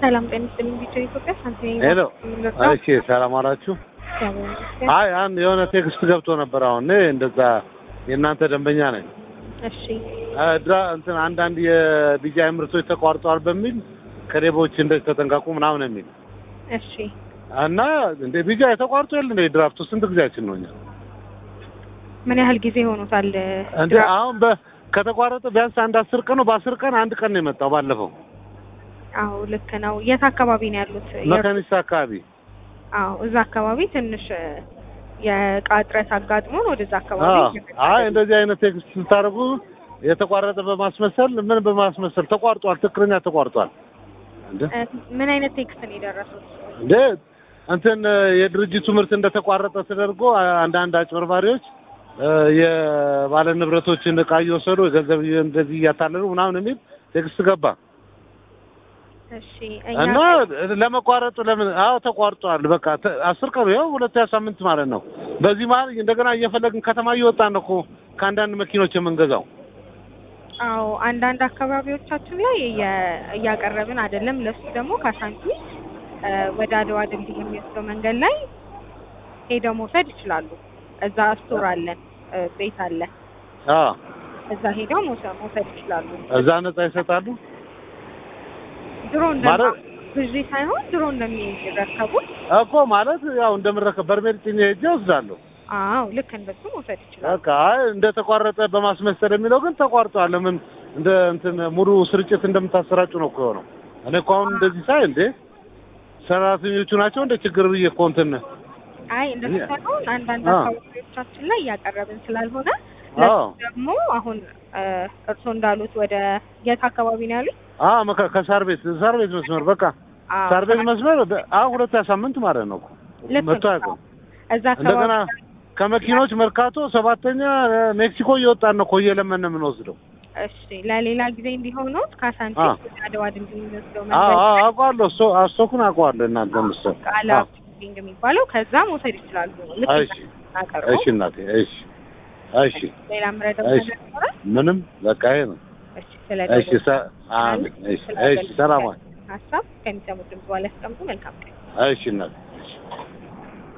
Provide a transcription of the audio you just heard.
ሰላም ጤና ይስጥልኝ። ቢጫ ኢትዮጵያ ሳንቲም ሄሎ እሺ፣ ሰላም አላችሁ? አይ አንድ የሆነ ቴክስት ገብቶ ነበር። አሁን እኔ እንደዛ የእናንተ ደንበኛ ነኝ። እሺ ድራ እንትን አንዳንድ የቢጃይ ምርቶች ተቋርጠዋል በሚል ከሌቦች እንደዚህ ተጠንቀቁ ምናምን የሚል እሺ እና እንደ ቢጃይ ተቋርጦ የለ እንደ ድራፍቱ ስንት ጊዜያችን ነው እኛ ምን ያህል ጊዜ ሆኖታል? እንደ አሁን በ ከተቋረጠ ቢያንስ አንድ አስር ቀን ነው። በአስር ቀን አንድ ቀን ነው የመጣው ባለፈው አዎ ልክ ነው። የት አካባቢ ነው ያሉት? መካኒሳ አካባቢ አዎ እዛ አካባቢ ትንሽ የእቃ እጥረት አጋጥሞን ወደዛ አካባቢ አዎ። አይ እንደዚህ አይነት ቴክስት ስታደርጉ የተቋረጠ በማስመሰል ምን በማስመሰል ተቋርጧል፣ ትክክለኛ ተቋርጧል። እንደ እ ምን አይነት ቴክስት ነው የደረሱት? እንደ እንትን የድርጅቱ ምርት እንደተቋረጠ ተደርጎ አንዳንድ አጭበርባሪዎች እ የባለ ንብረቶችን እቃ እየወሰዱ ገንዘብ እንደዚህ እያታለሉ ምናምን የሚል ቴክስት ገባ እሺ እና እኛ ለመቋረጡ ለምን አዎ ተቋርጧል። በቃ ተ- አስር ቀኑ ያው ሁለተኛ ሳምንት ማለት ነው። በዚህ መሀል እንደገና እየፈለግን ከተማ እየወጣን ነው እኮ ከአንዳንድ መኪኖች የምንገዛው። አዎ አንዳንድ አካባቢዎቻችን ላይ እየ- እያቀረብን አይደለም። ለሱ ደግሞ ካሳንቺስ እ ወደ አድዋ ድልድይ የሚወስደው መንገድ ላይ ሄደው መውሰድ ይችላሉ። እዛ ስቶር አለን፣ እ ቤት አለ። አዎ እዛ ሄደው መውሰድ መውሰድ ይችላሉ። እዛ ነጻ ይሰጣሉ ድሮ እንደ ማለት ግዢ ሳይሆን ድሮ እንደሚረከቡ እኮ ማለት ያው እንደምረከብ በርሜል ጭኜ ሄጄ እወስዳለሁ። አዎ ልክ እንደሱ መውሰድ ይችላሉ። በቃ አይ እንደተቋረጠ በማስመሰል የሚለው ግን ተቋርጧል። ለምን እንደ እንትን ሙሉ ስርጭት እንደምታሰራጩ ነው እኮ የሆነው። እኔ እኮ አሁን እንደዚህ ሳይ እንዴ ሰራተኞቹ ናቸው እንደ ችግር ብዬ እኮ እንትን አይ እንደሱ ሳይሆን አንዳንድ አዎ። አካባቢዎቻችን ላይ እያቀረብን ስላልሆነ አዎ ለሱ ደግሞ አሁን እ እርስዎ እንዳሉት ወደ የት አካባቢ ነው ያሉት? አ መካ- ከሳር ቤት ሳር ቤት መስመር በቃ አዎ፣ ሳር ቤት መስመር በ- አሁን ሁለተኛ ሳምንት ማለት ነው እኮ ልክ መጥቶ ነው። አያውቅም። እዛ እንደገና አካባቢ ከመኪኖች መርካቶ ሰባተኛ እ ሜክሲኮ እየወጣን ነው እኮ እየለመን ነው የምንወስደው። እሺ ለሌላ ጊዜ እንዲሆኑት ካሳንቺስ አዎ። ወደ አድዋ ድልድይ የሚወስደው አዎ መንገድ አዎ አውቀዋለሁ። እሱ አስቶኩን አውቀዋለሁ። እናንተ ምስል ቃላ ሾፒንግ የሚባለው ከዛ መውሰድ ይችላሉ። ልክ እሺ እናቀርቡ እሺ እናቴ እሺ እሺ ሌላ ምረዳው እሺ ነገር ይኖራል? ምንም በቃ ይሄ ነው። እሺ ስለ እሺ ሰ- አሜን። እሺ እሺ ሰላም ዋል። ሀሳብ ከሚሰሙት ድምጽ በኋላ ያስቀምጡ። መልካም ቀን። እሺ እናቴ እሺ